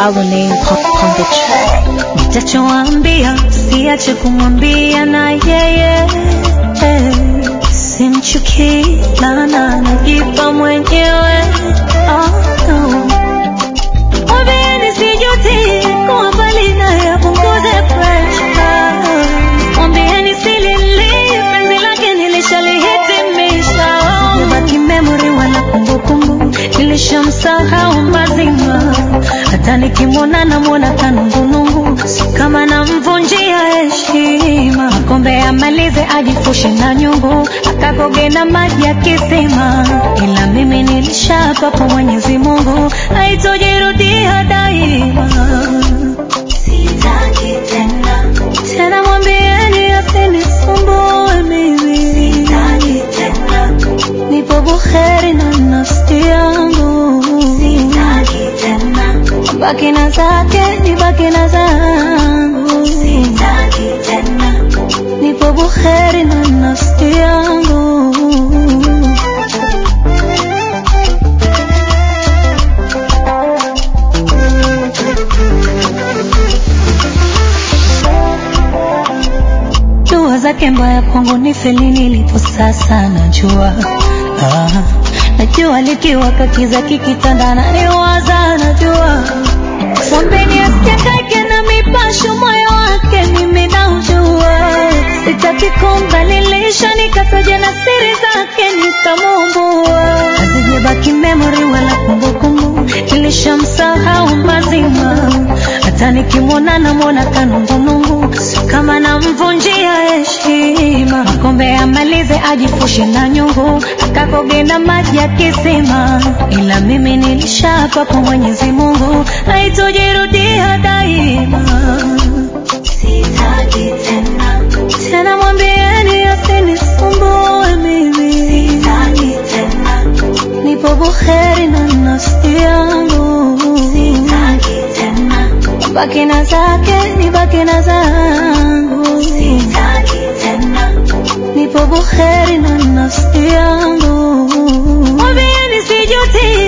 our name on, on the track. Nitachoambia siache kumwambia na yeye simchukii lana najipa mwenyewe oh, no. Mwambieni sijuti kuwa mbali naye apunguze pressure. Mwambieni silili penzi lake nilishalihitimisha. Nimebaki memory wala kumbukumbu, nilishamsahau mazima. Hata nikimwona namwona kanungunungu, si kama namvunjia heshima. Kombe amalize ajifushe na nyungu, akakoge na maji ya kisima. Ila mimi nilishapa kwa Mwenyezi Mungu, haitojirudia daima. Sitaki tena tena, mwambieni asinisumbue mimi. Sitaki tena, nipo buheri na nafsi yangu. Sitaki tena, baki na zake, nibaki na zangu. Sitaki tena, nipo buheri na nafsi yangu. dua zake mbaya kwangu ni feli nilipo sasa najua ah, najua likiwaka kiza kikitandana niwaza najua mwambeni asiakake na mipasho moyo wake mimi naujua sitaki kumbalilisha nikataja na siri zake nikamumbua hazijabaki memory wala kumbukumbu nilishamsahau mazima hata nikimwona namwona kanungunungu kama namvunjia heshima makombe amalize ajifushe na nyungu akakoge na maji ya kisima ila mimi nilishapa kwa mwenyezi mungu haitojirudia daima sitaki tena tena mwambieni asinisumbue mimi sitaki tena nipo buheri na nafsi yangu sitaki tena baki na zake nibaki na zangu sitaki tena nipo buheri na nafsi yangu mwambieni sijuti